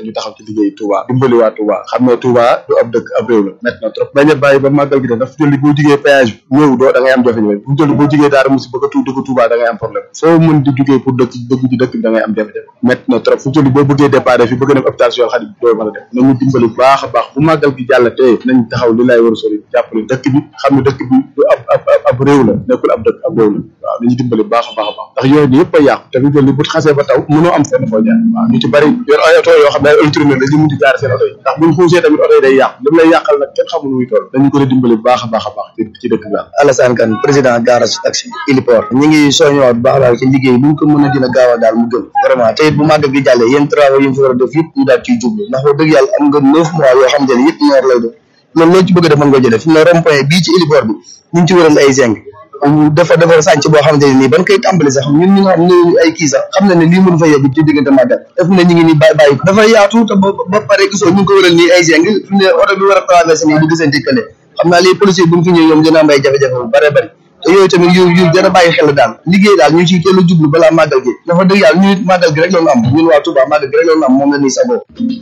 ñu taxaw ci liggéey Touba dimbali waa Touba xam ne Touba du ab dëkk ab réew la métti na trop bañ a bàyyi ba màggal gi de dafa jëli boo jugee péage bi ñëw doo da ngay am jafe-jafe bu jëli boo jugee daara musi bëgg a tu dëkk Touba da ngay am problème soo mën di jugee pour dëkk dëkk ci dëkk bi da ngay am jafe-jafe métti na trop fu jëli boo bëggee départ fi bëgg dem hôpital Cheikhoul Khadim doo mën a def nañu dimbali bu baax a baax bu màggal gi jàll tey nañ taxaw li lay war a sori jàppale dëkk bi xam ne dëkk bi du ab ab ab réew la nekkul ab dëkk ab réew la waaw nañu dimbali bu baax a baax a baax ndax yooyu yëpp a yàqu te fi jëli bu xasee ba taw mënoo am fenn foo jaar waaw ñu ci bari yor ay oto yoo xam ne ay ultime la ñu mun di jaar seen oto yi ndax buñ xuusee tamit oto yi day yàqu li mu lay yàqal nag kenn xamul muy toll dañu ko dimbali bu baax a baax a baax ci dëkk bi Alassane Kane président garage taxi Iliport ñu ngi soññowaat bu baax a baax ci liggéey bu ñu ko mën a dina gaaw a daal mu gën vraiment te it bu màggal gi jàllee yéen travaux yi ñu fi war a def yëpp ñu daal ciy jublu ndax wax dëgg yàlla am nga neuf mois yoo xamante ne yëpp ñor lay doon loolu loolu ci bëgg a def mën nga jëlee fi mu ne rond point bii ci Iliport bi ñu ngi ci waral ay zinc dafa dafa sànc boo xamante ne nii ban koy tàmbali sax ñun ñi nga xam ne ay kii sax xam na ne lii mënu fa yegg ci diggante màggal def ne ñu ngi nii bàyyi bàyyi ko dafa yaatu te ba ba pare gisoo ñu ngi ko waral nii ay zinc fi mu ne oto bi war a traversé nii du gisante kële xam naa lii policier bu ñu fi ñëw ñoom dina am ay jafe-jafe bu bare bari te yooyu tamit yu yu jar a bàyyi xel daal liggéey daal ñu ciy teel a jublu balaa màggal gi dafa dëgg yàlla ñu màggal gi rek loolu am ñun waa Touba màggal gi rek loolu am moom la nii sagoo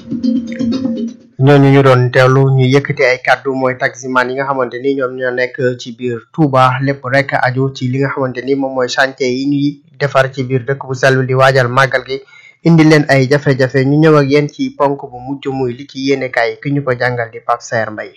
ñooñu ñu doon teewlu ñu yëkkati ay kàddu mooy taximan yi nga xamante ni ñoom ñoo nekk ci biir Touba lépp rek aju ci li nga xamante ni moom mooy chantier yi ñuy defar ci biir dëkk bu sell di waajal màggal gi indi leen ay jafe-jafe ñu ñëw ak yéen ci ponk bu mujj muy li ci yéenekaay ki ñu ko jàngal di Pape Saer Mbaye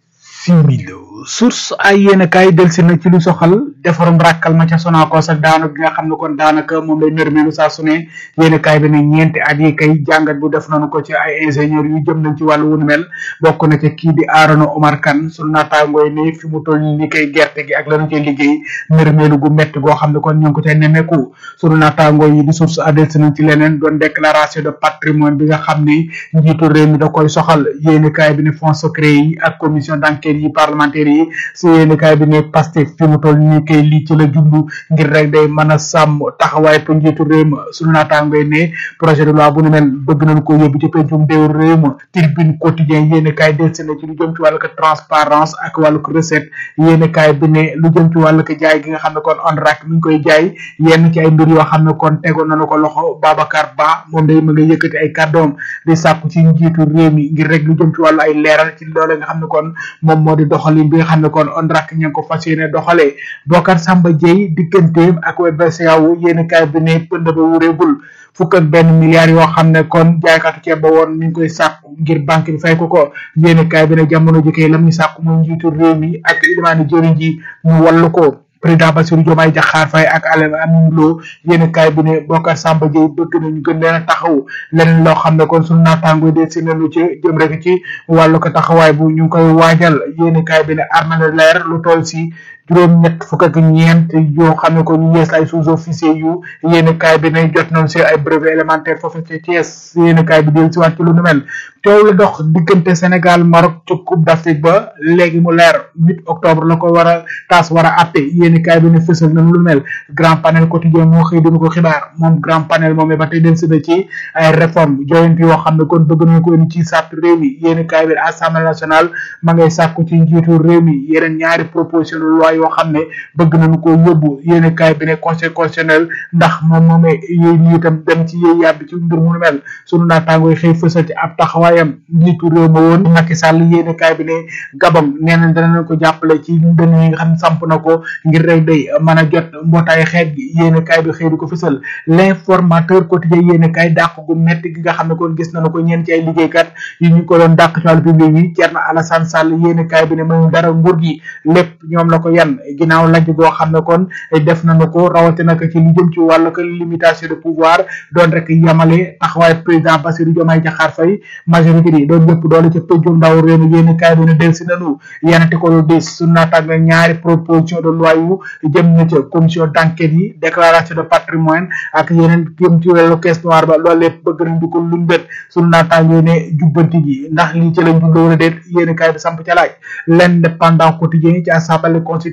similo source ay yéen kaay delsi na ci lu soxal defarum ràkkal ma ca Sonacos ak daanu gi nga xam ne kon daanaka moom lay nërmeelu saa su ne yéen kaay bi ne ñeenti at yi kay jàngat bu def nañu ko ci ay ingénieur yu jëm nañ ci wàllu wunu mel bokk na ca kii di Arona Omar Kane sunu naataangooy ne fi mu toll ni kay gerte gi ak lanu cay liggéey nërmeelu gu metti goo xam ne kon ñu ngi ko cay nemeeku sunu naataangooy yi di source a delsi nañ ci leneen doon déclaration de patrimoine bi nga xam ne njiitu réew mi da koy soxal yéen kaay bi ne fonds secret yi ak commission d'enquête yi parlementaire yi si yéeni kaay bi ne Pastef fi mu toll nii kay lii ci la jublu ngir rek day mën a sàmm taxawaay pour njiitu réew ma suñu naataangoy ne projet de loi bu nu mel bëgg nañ ko yóbbu ci pencum déew réew ma tribune quotidien yéeni kaay delsi na ci lu jëm ci wàllu ko transparence ak wàllu ko recette yéeni kaay bi ne lu jëm ci wàllu ko jaay gi nga xam ne kon ONRAC mi ngi koy jaay yenn ci ay mbir yoo xam ne kon tegoon nañu ko loxo Babacar Ba moom day ma nga yëkkati ay kàddoom di sàkku ci njiitu réew mi ngir rek lu jëm ci wàllu ay leeral ci loole nga xam ne kon moom moo di doxalin bi nga xam ne kon ONRAC ña ngi ko fas yéene doxalee Bokar Samba Dieye digganteem ak BCEAO yéeni kaay bi ne pënd ba wureegul fukk ak benn milliards yoo xam ne kon jaaykatu ceeb ba woon mi ngi koy sàkku ngir banque bi fay ko ko yéeni kaay bi ne jamono ji kay lam ñu sàkku mooy njiitu réew mi ak ilimaani jëriñ ji ñu wallu ko président Bassirou Diomaye Diakhar Faye ak Alain Amine Lo yéen kaay bi ne Bokar Samba Dieye bëgg nañu gën leen a taxaw leneen loo xam ne kon suñu naataango de si nañu ci jëm rek ci wàllu ko taxawaay bu ñu ngi koy waajal yéen kaay bi ne armée de l'air lu toll si juróom ñett fukk ak ñeent yoo xam ne ko ñu yees ay sous officier yu yéen kaay bi ne jot nañu si ay brevet élémentaire foofu ci Thiès yéen kaay bi del si waat ci lu nu mel teew la dox diggante Sénégal Maroc ci Coupe d'Afrique ba léegi mu leer 8 octobre la ko war a taas war a atte yéeni kaay bi ne fësal na lu mel grand panel quotidien moo xëy dina ko xibaar moom grand panel moom ba tey del si na ci ay réforme joyante yoo xam ne kon bëgg nañu ko indi ci sàtt réew mi yéeni kaay bi ne assemblée nationale ma ngay sàkku ci njiitu réew mi yeneen ñaari proposition de loi yoo xam ne bëgg nañu ko yóbbu yéeni kaay bi ne conseil constitutionnel ndax moom moomee yooyu ñu itam dem ci yéey yàbbi ci mbir mu nu mel sunu naataangoo yi xëy fësal ci ab taxawaayam njiitu réew ma woon Macky Sall yéeni kaay bi ne Gabon nee nañ danañ ko jàppale ci ndën yi nga xam ne samp na ko ngir rek day mën a jot mbootaay xeet gi yéeni kaay bi xëy di ko fësal l'informateur quotidien yéeni kaay dàq gu metti gi nga xam ne kon gis nañu ko ñeen ci ay liggéeykat yi ñu ko doon dàq ci wàllu public yi Thierno Alassane Sall yéeni kaay bi ne mënu dara nguur gi lépp ñoom la ko yan ginnaaw lajj goo xam ne kon def nañu ko rawatina ko ci lu jëm ci wàllu ko limitation de pouvoir doon rek yamale taxawaay président Bassirou Diomaye Diakhar Faye majorité yi doon yëpp doole ca pëjum ndaw réew mi yéeni kaay bi ne del si nanu yenente ko lu dis su naataag na ñaari proposition de loi yu jëm na ca commission d'enquête yi déclaration de patrimoine ak yeneen jëm ci wàllu caisse noire ba loolu lépp bëgg nañ di ko luñ bët suñu naataag yooyu ne jubbanti gi ndax lii ci lañ jubloo wala déet yéeni kaay bi samp ca laaj l'indépendant quotidien ci assemblée constitutionnelle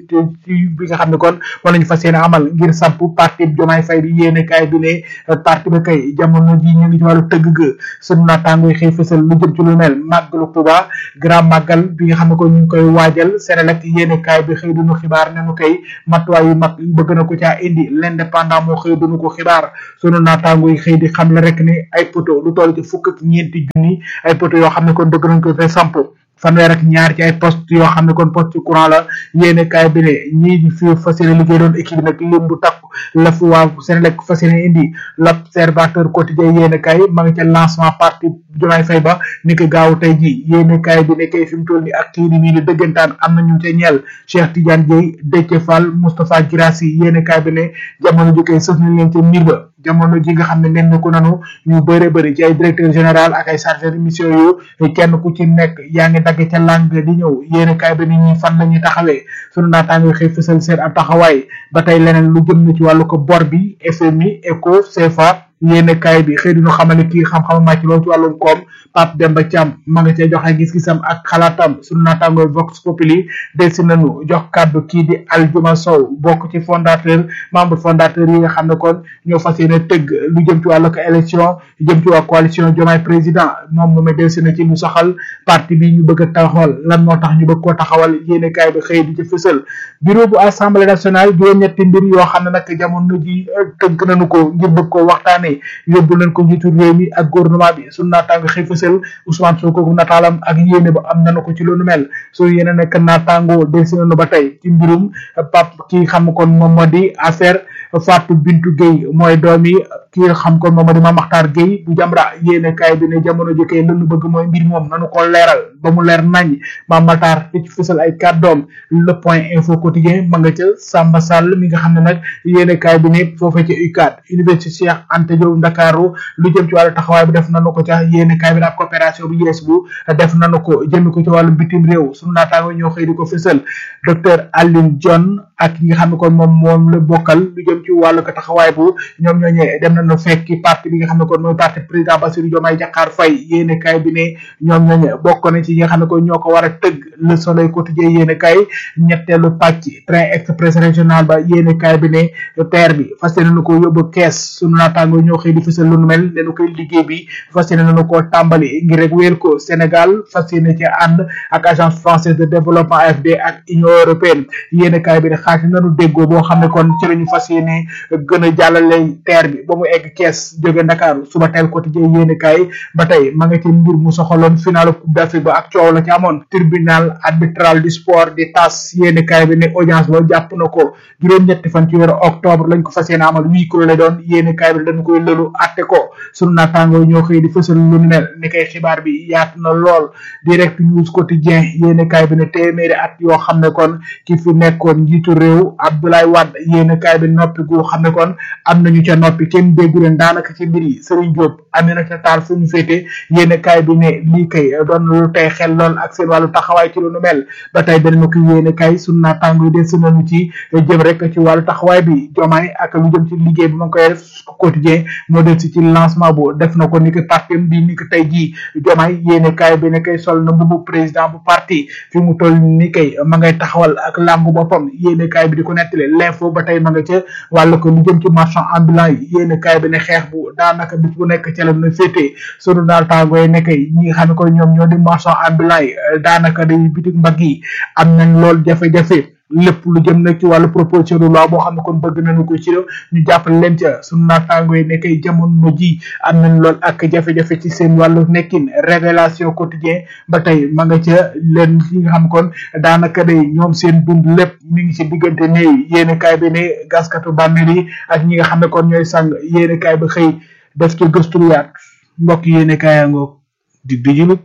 visite ci bi nga xam ne kon moom lañu fas yéene amal ngir samp parti Diomaye Faye bi yéene kaay bi ne parti ba kay jamono ji ñu ngi ci wàllu tëgg ga sunu naataango yi xëy fësal lu jëm ci lu mel màggalu Tuuba grand màggal bi nga xam ne kon ñu ngi koy waajal Senelec yéene kaay bi xëy duñu xibaar ne nu koy matuwaay yu mag bëgg na ko caa indi l'indépendant moo xëy duñu ko xibaar sunu naataango yi xëy di xam la rek ne ay poto lu toll ci fukk ak ñeenti junni ay poto yoo xam ne kon bëgg nañ ko fee samp fanweer ak ñaar ci ay poste yoo xam ne kon poste courant la yéene kaay bi ne ñii di fi fas yéene liggéey doon équipe nag lim bu takku la fi waa Senelec fas yéene indi l'observateur quotidien yéene kaay ma ngi ca lancement parti Diomaye Faye ba ni ko gaaw tey ji yéene kaay bi ne kay fi mu toll ni ak kii ni mii di dëggantaan am na ñu ca ñeel Cheikh Tidiane Dieye Déthié Fall Moustapha Guirassy yéene kaay bi ne jamono ji koy sës nañ leen ca mbir ba jamono ji nga xam ne nen ko nanu ñu bëre bëri ci ay directeur général ak ay chargé de mission yu kenn ku ci nekk yaa ngi dagg ca langue di ñëw yéene kaay bi nit ñi fan la ñuy taxawee sunu naataango xëy fësal seen ab taxawaay ba tey leneen lu jëm na ci wàllu ko bor bi FMI ECO CFA yéene kaay bi xëy duñu xamale kii xam-xam màcc loolu ci wàllum koom Pape Demba Thiam ma nga cee joxe gis-gisam ak xalaatam sunu naataango Vox Populi delsi nañu jox kàddu kii di Aljuma Sow bokk ci fondateur membre fondateur yi nga xam ne kon ñoo fas yéene tëgg lu jëm ci wàllu ko élection jëm ci waa coalition Diomaye président moom moomee delsi na ci lu soxal parti bi ñu bëgg a taxawal lan moo tax ñu bëgg koo taxawal yéene kaay bi xëy di ci fësal bureau bu assemblée nationale juróom-ñetti mbir yoo xam ne nag jamono ji tënk nañu ko ngir bëgg koo waxtaanee yóbbu nañ ko njiitu réew mi ak gouvernement bi sunu naataango xëy fësal Ousmane Sonko nataalam ak yéene ba am nañu ko ci loolu mel soo yéene nekk naataango delsi nañu ba tey ci mbirum pap ki xam kon moom moo di affaire Fatou Bintou Gueye mooy doomi ki nga xam kon moom moo di Mame Makhtar Gueye bu Jamra yéene kaay bi ne jamono ji kay lënu bëgg mooy mbir moom nanu ko leeral ba mu leer nañ Mame Makhtar di ci fësal ay kàddoom le point info quotidien ma nga ca Samba Sall mi nga xam ne nag yéene kaay bi ne foofee ca UCAD université Cheikh Anta Diop Ndakaaru lu jëm ci wàllu taxawaay bi def nanu ko ca yéene kaay bi ne ab coopération bu yees bu def nanu ko jëmi ko ci wàllu bitim réew sunu naataango ñoo xëy di ko fësal docteur Aline John ak ñi nga xam ne kon moom moom la bokkal lu jëm ci wàllu ko taxawaay bu ñoom ñooñee dem nañu fekki parti bi nga xam ne kon mooy parti président Bassirou Diomaye Diakhar Faye yéene kaay bi ne ñoom ñooñee bokk na ci ñi nga xam ne kon ñoo ko war a tëgg le soleil quotidien yéene kaay ñetteelu pàcc train express régional ba yéene kaay bi ne terre bi fas yéene nañu ko yóbbu kees sunu naataango ñoo xëy di fësal lu nu mel ne nu koy liggéey bi fas yéene nañu koo tàmbali ngir rek wéer ko Sénégal fas yéene ci ànd ak agence française de développement AFD ak union européenne yéene kaay bi ne xaati nanu déggoo boo xam ne kon ci la ñu fas yéene gën a jàllale terre bi ba mu egg kees jóge Ndakaaru suba teel quotidien yéene kaay ba tey ma nga ci mbir mu soxaloon final coupe d'Afrique ba ak coow la ci amoon tribunal arbitral du sport di tas yéene kaay bi ne audience ba jàpp na ko juróom-ñetti fan ci weeru octobre lañ ko fas yéene amal huis clos la doon yéene kaay bi dañu koy lëlu atte ko sunu naataango ñoo xëy di fësal lu mel ni kay xibaar bi yaatu na lool direct news quotidien yéene kaay bi ne téeméeri at yoo xam ne kon ki fi nekkoon njiitu réew Abdoulaye Wade yéene kaay bi noppi gu xam ne kon am nañu ca noppi kenn déggu leen daanaka ci mbir yi Serigne Diop Aminata Tall fu ñu féete yéene kaay bi ne lii kay doon lu tey xel lool ak seen wàllu taxawaay ci lu nu mel ba tey danañu ko yéene kaay sunu naataango yi des si nañu ci jëm rek ci wàllu taxawaay bi jomaay ak lu jëm ci liggéey bi ma ngi koy def quotidien moo del si ci lancement bu def na ko ni ki parti bi ni ki tey jii jomaay yéene kaay bi ne kay sol na mbubu président bu parti fi mu toll ni kay ma ngay taxawal ak làngu boppam yéene kaay bi di ko nettali l'info ba tey ma nga ca wàllu ko lu jëm ci marchand ambulant yi yéene kaay bi ne xeex bu daanaka bis bu nekk ca la na féetee sunu daal tàngoo yi nekk ñi nga xam ne ko ñoom ñoo di marchand ambulant yi daanaka day bitik mbagg yi am nañ lool jafe-jafe lépp lu jëm nag ci wàllu proposition de loi boo xam ne kon bëgg nañu ko ci ñu jàppale leen ca sunu naataango yi nekkay jamono ji am nañ lool ak jafe-jafe ci seen wàllu nekkin révélation quotidien ba tey ma nga ca leen li nga xam kon daanaka day ñoom seen dund lépp mi ngi ci diggante néew yéene kaay bi ne gaskatu bàmmeel yi ak ñi nga xam ne kon ñooy sang yéene kaay bi xëy def ci gëstu lu yaat mbokk yéene kaayangoog di dijulug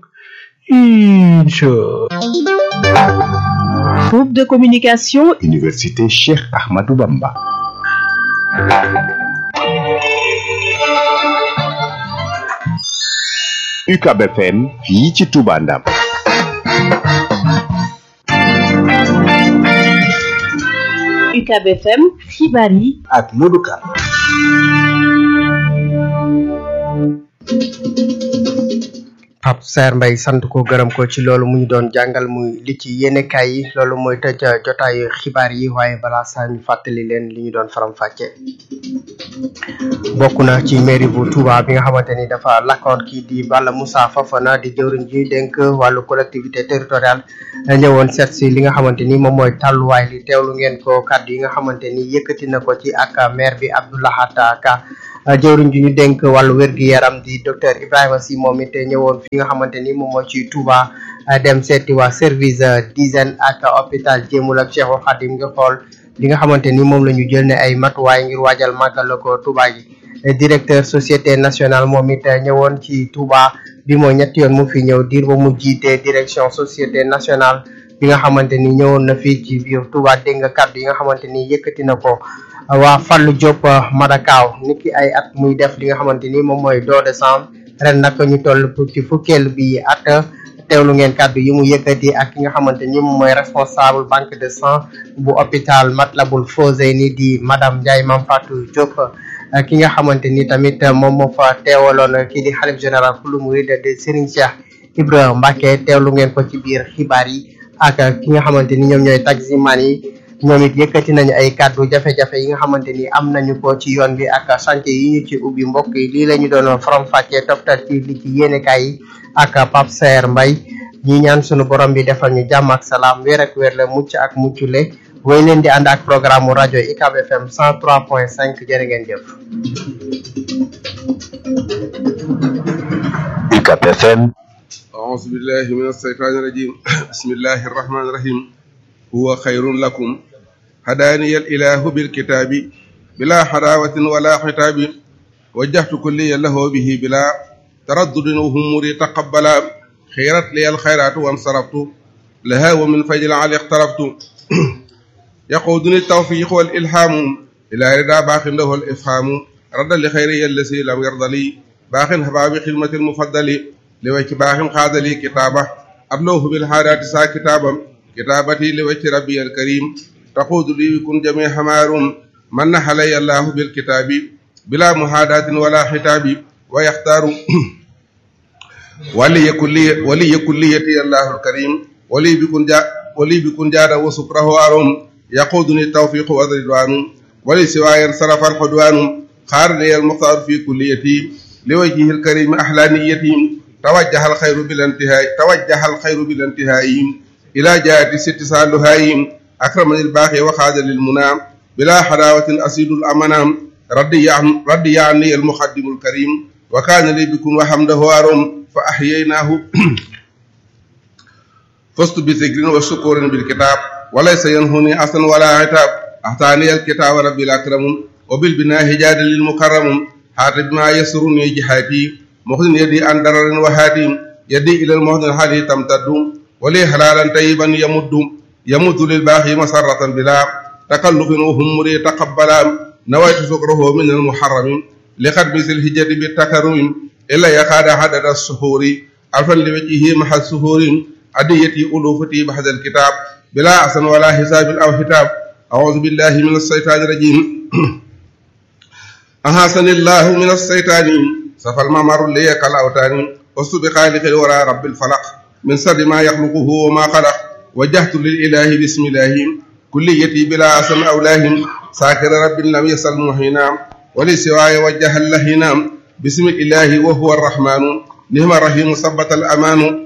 incha Groupe de communication Université Cheikh Ahmadou Bamba. UCAB FM fii ci Touba Ndam. UCAB FM xibaar yi ak Modou Kane. Pape Saer Mbaye sant ko gërëm ko ci loolu mu ñu doon jàngal muy li ci yéenekaay yi loolu mooy tëj jotaayu xibaar yi waaye balaa saa ñu fàttali leen li ñu doon faram-fàcce bokk na ci mairie bu Touba bi nga xamante ni dafa lakkoon kii di Balla Moussa Fofana di jëwriñ ji dénk wàllu collectivité territoriale ñëwoon seet si li nga xamante ni moom mooy tàlluwaay li teewlu ngeen ko kàddu yi nga xamante ni yëkkati na ko ci ak maire bi Abdoulahat Ka jëwriñ ji ñu dénk wàllu wér-gu-yaram di docteur Ibrahima Sy moom it ñëwoon fi nga xamante ni moom mooy ci Touba dem seeti waa service d'hygiène ak hôpital Jéemul ak Cheikhul Khadim nga xool li nga xamante ni moom la ñu jël ne ay matuwaay ngir waajal màggal ko Touba gi directeur société nationale moom it ñëwoon ci Touba bi mooy ñetti yoon mu fi ñëw diir ba mu jiite direction société nationale bi nga xamante ni ñëwoon na fii ci biir Touba dégg nga kàddu yi nga xamante ni yëkkati na ko waa Fallou Diop Madakaw niki ay at muy def li nga xamante ni moom mooy don de sang ren nag ñu toll ci fukkeel bi at teewlu ngeen kàddu yi mu yëkkati ak ki nga xamante ni moom mooy responsable banque de sang bu hôpital Matlaboul Fawzeyni di madame Ndiaye Mame Fatou Diop ki nga xamante ni tamit moom moo fa teewaloon kii di xalif général kulu murid de Serigne Cheikh Ibrahima Mbacke teewlu ngeen ko ci biir xibaar yi ak ki nga xamante ni ñoom ñooy taximan yi ñoom it yëkkati nañu ay kàddu jafe-jafe yi nga xamante ni am nañu ko ci yoon bi ak chantier yi ñu ci ubbi mbokk yi lii la ñu doon faram-fàccee toftal ci li ci yéenekaay yi ak Pape Saer Mbaye ñi ñaan sunu borom bi defal ñu jàmm ak salaam wér ak wér la mucc ak muccule woy leen di ànd ak programme mu rajo UCAB FM 103.5 jërë ngeen jëf. UCAB FM أعوذ بالله من الشيطان الرجيم بسم الله الرحمن الرحيم هو خير لكم هداني الإله بالكتاب بلا حراوة ولا حتاب وجهت كلي له به بلا تردد وهمري تقبلا خيرت لي الخيرات وانصرفت لها ومن فجل علي اقتربت يقودني التوفيق والإلهام إلى رضا باق له الإفهام رد لخيري الذي لم يرضى لي باق هباب خدمة المفضل لوجه باق خاذ لي كتابه أبلوه بالحارات سا كتابا كتابتي لوجه ربي الكريم تقود لي بكن جميع حمار من علي الله بالكتاب بلا محاداة ولا حتاب ويختار ولي كلية ولي كليتي الله الكريم ولي بكن جا ولي بكن جاد وسكره أروم يقودني التوفيق والرضوان ولي سواي انصرف الحدوان خارني المختار في كليتي لوجهه الكريم أحلى نيتي توجه الخير بلا انتهاء توجه الخير بلا انتهاء إلى جهة ست سالهايم أكرمني الباقي وخاد للمنى بلا حلاوة أسيد الأمنام ردي عن ردي عني المخدم الكريم وكان لي بكم وحمده أرم فأحييناه فزت بذكر وشكر بالكتاب وليس ينهني أصلا ولا عتاب أعطاني الكتاب ربي الأكرم وبالبناء هجاد للمكرم حاتب ما يسرني جهاتي مخزن يدي عن درر وهاتي يدي إلى المهد الحالي تمتد ولي حلالا طيبا يمد يمد للباقي مسرة بلا تكلف وهم تقبلا نويت سكره من المحرم لقد مثل الهجر بالتكرم إلا يقاد عدد السهور ألفا لوجهه مع السهور أديتي ألوفتي بحد الكتاب بلا أحسن ولا حساب أو حتاب أعوذ بالله من الشيطان الرجيم أحسن الله من الشيطان سفى الممر لي كالأوتان وسط بخالق الورى رب الفلق من سر ما يخلقه وما خلق وجهت للإله بسم الله كليتي بلا أسم أولاه ساكر رب لم يسل محينا ولسواي وجه اللهنا بسم الله وهو الرحمن نعم الرحيم ثبت الأمان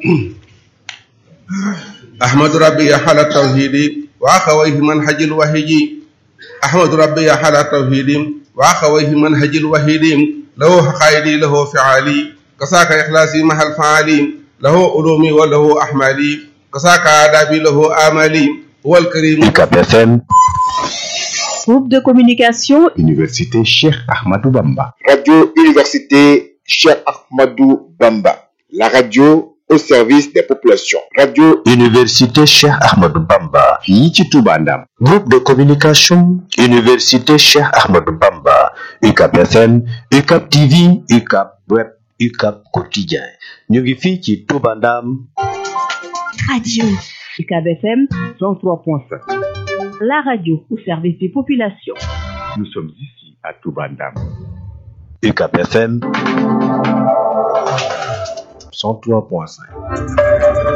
أحمد ربي حال التوحيد وأخويه منهج الوحيد أحمد ربي حال التوحيد وأخويه منهج الوحيد له حقائدي له فعالي كساك إخلاصي مع الفعالي له علومي وله أحمالي كساك آدابي له آمالي هو الكريم UCAB FM Groupe de communication Université Cheikh Ahmadou Bamba Radio Université Cheikh Ahmadou Bamba. La radio au service des populations. Radio Université Cheikh Ahmadou Bamba fii ci Touba Ndam groupe de communication Université Cheikh Ahmadou Bamba UCAB FM UCAB TV UCAB Web UCAB Quotidien ñu ngi fii ci Touba Ndam Radio UCAB FM 103.5. La radio au service des populations. nous sommes ici à Touba Ndam UCAB FM 103.5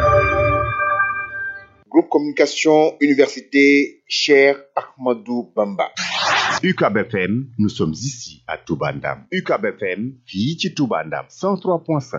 Groupe Communication Université Cher Ahmadou Bamba. UCAB FM, nous sommes ici à Toubandam. UCAB FM, fii ci Toubandam 103.5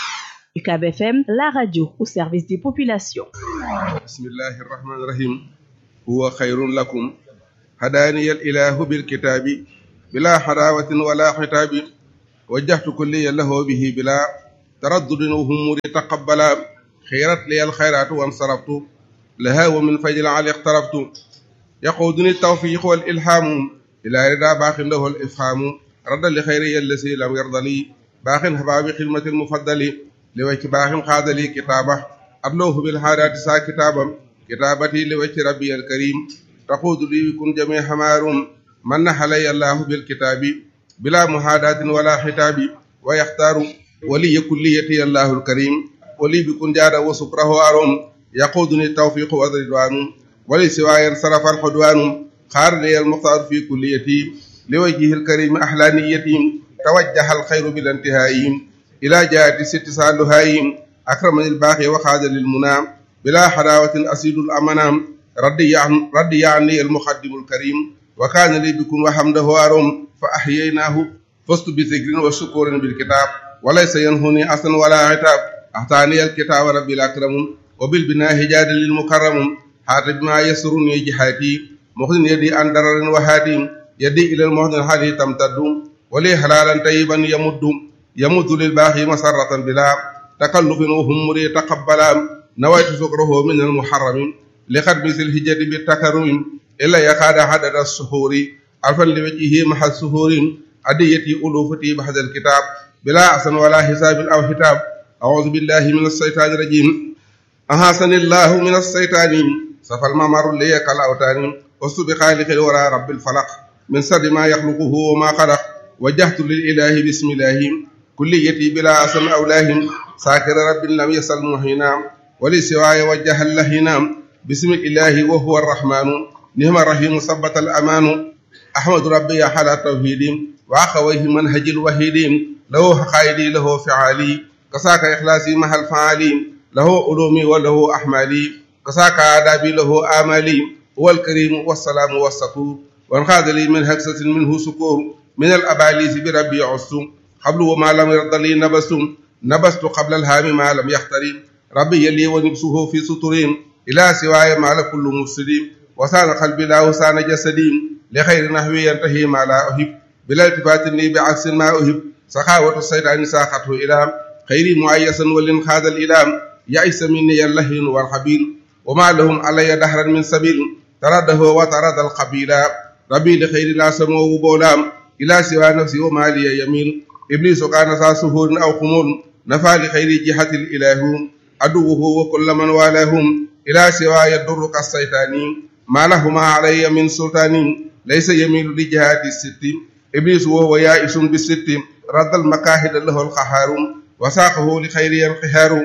UCAB FM, la radio au service des populations. bismillahi irrahmani irrahim huwa xayrun lakum hadaaniya alilahu bilkitaabi bila xadaawatin wala xitaabi wajjahtu kulliya lahu bihi bila taraddudin wa humuri taqabbala xiirat liya alxayraatu wansaraftu laha wa min fajl ali iqtaraftu yaquduni tawfiq wal ilhaamu ila rida baaxin lahu al ifhaamu radda li xayri allasi lam yarda li baaxin habaabi xidmati almufaddali li wacci baaxin xaadali kitaaba atloohu bil haadaati saa kitaabam kitaabati li wacci rabbi alkarim taquudu li kun jami hamaarum man na xalay allahu bil kitaabi bila muhaadatin wala xitaabi wa yaxtaaru waliya kulliyati allahu alkarim wali bi kun jaada wa sukrahu arom yaquduni tawfiqu wa ridwaanu wali siwaayan sarafa alxudwaanu xaarani almuxtaaru fi kulliyati li wajhihi alkarimi ahlaaniyati tawajjaha alxayru bila intihaayihim ila jaati sitti saaluhaayihim أكرمني الباقي وخاد للمنى بلا حلاوة أسيد الأمنام ردي عن ردي عني المقدم الكريم وكان لي بكم وحمده أروم فأحييناه فزت بذكر وشكر بالكتاب وليس ينهني أصلا ولا عتاب أعطاني الكتاب ربي الأكرم وبالبناء هجاد للمكرم حاتب ما يسرني جهاتي مخزن يدي عن درر وهادي يدي إلى المهد الحالي تمتد ولي حلالا طيبا يمد يمد للباقي مسرة بلا تكلف وهم تقبلا نويت سكره من المحرم لقد مثل الهجة بالتكرم إلا يكاد عدد السحور ألفا لوجهه مع السحور أديتي ألوفتي بحد الكتاب بلا أحسن ولا حساب أو حتاب أعوذ بالله من الشيطان الرجيم أحسن الله من الشيطان صفى الممر لي كالأوتان وسط بخالق الورى رب الفلق من سر ما يخلقه وما خلق وجهت للإله بسم الله كليتي بلا أسم أولاهم ساكر رب لم يسل مهينا ولسواي وجه اللهينا بسم الإله وهو الرحمن نعم الرحيم ثبت الأمان أحمد ربي على توحيد وأخويه منهج الوحيد له حقائدي له فعالي كساك إخلاصي مع الفعالي له علومي وله أحمالي كساك آدابي له آمالي هو الكريم والسلام والسكور وانخاذ لي من هكسة منه سكور من الأباليس بربي عصم قبل وما لم يرضى لي نبس نبست قبل الهام ما لم يختري ربي لي ونبسه في سطرين إلى سواي ما لكل مفسدين وسان قلبي لا وسان جسدي لخير نحوي ينتهي ما لا أحب بلا التفات لي بعكس ما أحب سخاوة الشيطان ساقته إلى خير معيسا ولنخاذ الإلام يئس مني اللهين والخبيل وما لهم علي دهرا من سبيل ترده وترد القبيل ربي لخير لا سمو بولام إلى سوى نفسي وما لي يميل إبليس كان ذا سهور أو خمول نفى لخير جهة الإله عدوه وكل من والاهم إلى سوى يضر كالسيطان ما لهما علي من سلطان ليس يميل لجهات الست إبليس وهو يائس بالست رد المكاهد له القهار وساقه لخير القهار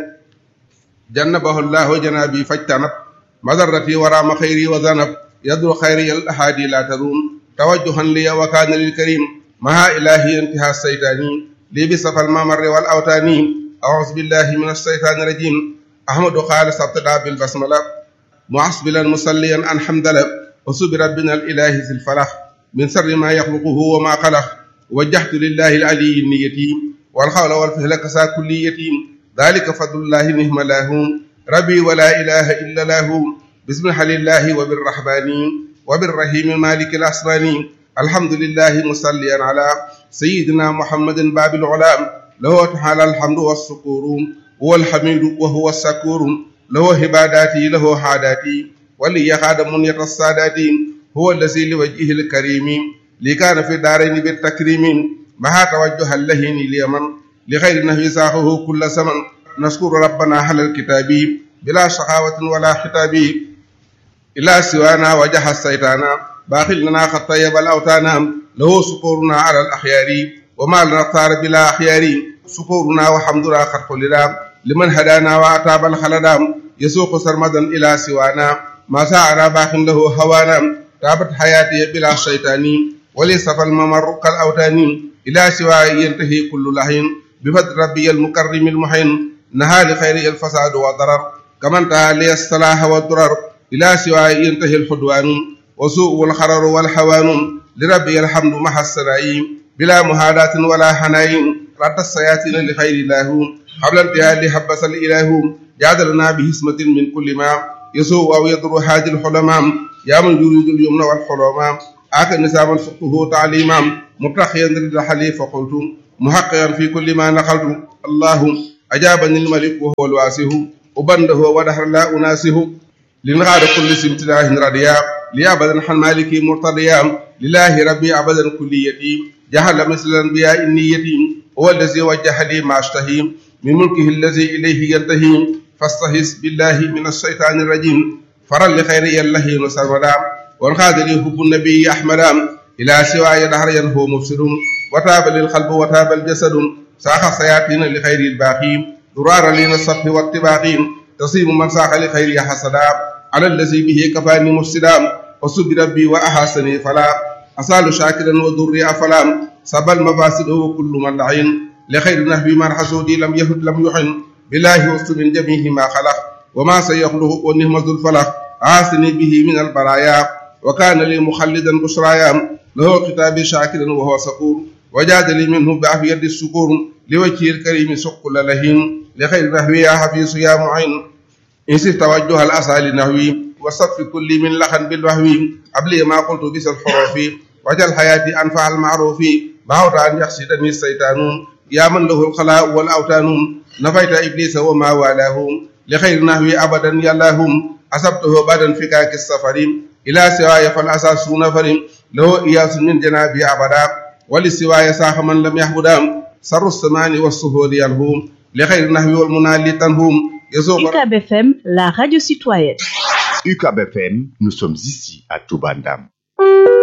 جنبه الله جنابي فاجتنب مضرتي ورام خيري وذنب يدر خيري الأحادي لا تروم توجها لي وكان للكريم مع إلهي انتهى الشيطان لي بصف الممر والأوتان أعوذ بالله من الشيطان الرجيم أحمد قال سبتدا بالبسملة معصبلا مصليا عن حمدلة وسب ربنا الإله ذي الفلح من سر ما يخلقه وما خلق وجهت لله العلي النيتيم والخول والفهل كسا كل يتيم ذلك فضل الله نهم له ربي ولا إله إلا له بسم الله وبالرحمن وبالرحيم مالك الأسراني الحمد لله مصليا على سيدنا محمد باب العلام له تعالى الحمد والشكور هو الحميد وهو الشكور له عباداتي له حاداتي ولي خادم منية السادات هو الذي لوجهه الكريم لي كان في دارين بالتكريم مع توجه اللهين اليمن لغير نهي ساقه كل زمن نشكر ربنا على الكتاب بلا شقاوة ولا حتاب إلا سوانا وجه الشيطان باخل لنا قد طيب الأوتان له سكورنا على الأخيار وما لنا صار بلا أخيار سكورنا وحمدنا قد قلنا لمن هدانا وأتاب الخلدام يسوق سرمدا إلى سوانا ما سعنا باخ له هوانا تابت حياتي بلا شيطان وليس الممر كالأوتان إلى سوى ينتهي كل لحين بفضل ربي المكرم المحين نهى لخير الفساد والضرر كما انتهى لي الصلاح والضرر إلى سواء ينتهي الحدوان وسوء الخرر والحوان لربي الحمد مع السنائم بلا مهادات ولا حنايم رد السياتين لخير الله قبل انتهاء لحبس الإله جعلنا بهسمة من كل ما يسوء أو يضر هذه الحلماء يا من يريد اليمن والحلماء آت النساء فقه تعليما متخيا رد حليف فقلت محققا في كل ما نقلت الله أجابني الملك وهو الواسه وبنده ودهر لا أناسه لنغاد كل سمتلاه رديا لأبدا حن مالكي مرتضيا لله ربي أبدا كليتي جهل مثل الأنبياء النيتي هو الذي وجه لي ما أشتهي من ملكه الذي إليه ينتهي فاستهز بالله من الشيطان الرجيم فرا لخير الله سرمدا وانخاد لي حب النبي أحمدا إلى سواي دهر هو مفسد وتاب للقلب وتاب الجسد ساخ سياتين لخير الباقي درار لنا الصف والطباق تصيب من ساخ لخير حسدا على الذي به كفاني مفسدا وسب ربي وأحسني فلا أسال شاكرا وضري أفلا سبى المفاسد وكل من لعين لخير نهبي من حسودي لم يهد لم يحن بالله وسط من جميع ما خلق وما سيخلق ونهم ذو الفلق عاصني به من البرايا وكان لي مخلدا بشرايا له كتابي شاكرا وهو سكور وجاد لي منه بعافية السكور لوجه الكريم سق لهين لخير نهوي يا حفيظ يا معين إن سرت توجه الأسى لنهوي وصف كل من لخن بالوهو قبل ما قلت بس الحروف وجل حياتي أنفع المعروف بعوت أن يحسدني الشيطان يا من له الخلاء والأوتان نفيت إبليس وما والاه لخير نهوي أبدا يلاهم أصبته بعد انفكاك السفر إلى سواي فالأساس نفر له إياس من جنابي أبدا ولسواي ساخ من لم يحبدا سر السمان والسهول يلهم لخير نهوي والمنال لتنهم يسوق UCAB FM, la radio citoyenne. UCAB FM, nous sommes ici à Toubandam.